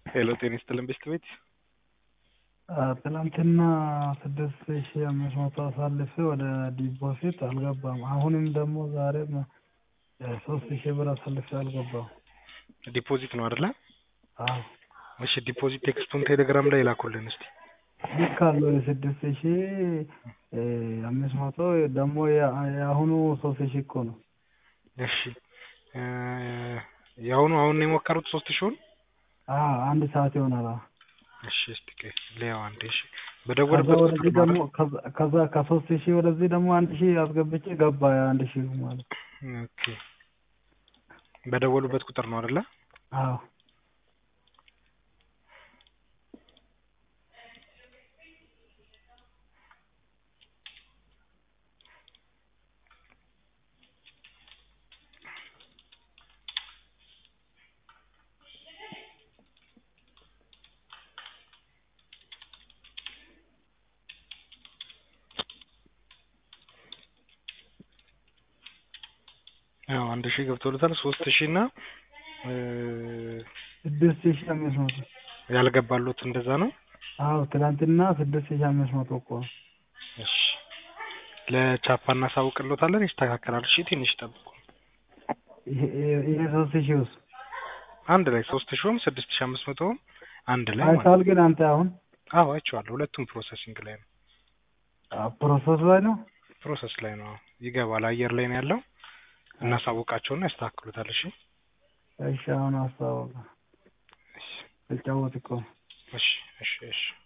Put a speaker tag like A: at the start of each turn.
A: ሄሎ ጤና ይስጥልን ቤስት ቤት
B: ትናንትና ስድስት ሺ አምስት መቶ አሳልፌ ወደ ዲፖዚት አልገባም። አሁንም ደግሞ ዛሬም ሶስት ሺህ ብር አሳልፌ አልገባም።
A: ዲፖዚት ነው አይደለ?
B: አዎ
A: እሺ ዲፖዚት ቴክስቱን ቴሌግራም ላይ ላኩልን እስቲ።
B: ልክ አለው የስድስት ሺ አምስት መቶ ደግሞ የአሁኑ ሶስት ሺህ እኮ ነው።
A: እሺ እ የአሁኑ አሁን ነው የሞከሩት ሶስት ሺውን
B: አዎ አንድ ሰዓት ይሆናል። አዎ
A: እሺ እስቲ ቆይ ሊያው አንዴ እሺ
B: ከዛ
A: በደወልበት
B: ወደዚህ
A: ቁጥር
B: ደግሞ
A: ማለት
B: ከዛ- ከዛ ከሶስት ሺህ ወደዚህ ደግሞ አንድ ሺህ አስገብቼ ገባ አንድ ሺህ ማለት
A: ኦኬ በደወሉበት ቁጥር ነው አይደለ?
B: አዎ
A: አዎ አንድ ሺህ ገብቶለታል። ሶስት ሺህ እና እ
B: ስድስት ሺህ አምስት መቶ
A: ያልገባሉት እንደዛ ነው።
B: አዎ ትናንትና ስድስት ሺህ አምስት መቶ እኮ ነው።
A: እሺ ለቻፓ እናሳውቅሎታለን፣ ይስተካከላል። እሺ ትንሽ ጠብቁ።
B: ይሄ- ይሄ ይሄ ሶስት ሺህ ውስጥ
A: አንድ ላይ ሶስት ሺውም ስድስት ሺህ አምስት መቶውም አንድ ላይ ማለት
B: አይተሃል ግን አንተ አሁን
A: አዎ አይቼዋለሁ። ሁለቱም ፕሮሰሲንግ ላይ ነው።
B: ፕሮሰስ ላይ ነው።
A: ፕሮሰስ ላይ ነው። ይገባል። አየር ላይ ነው ያለው። እናሳውቃቸውና ያስተካክሉታል። እሺ
B: እሺ አሁን አስታወቀ
A: እሺ
B: ተጫወት እኮ
A: እሺ እሺ እሺ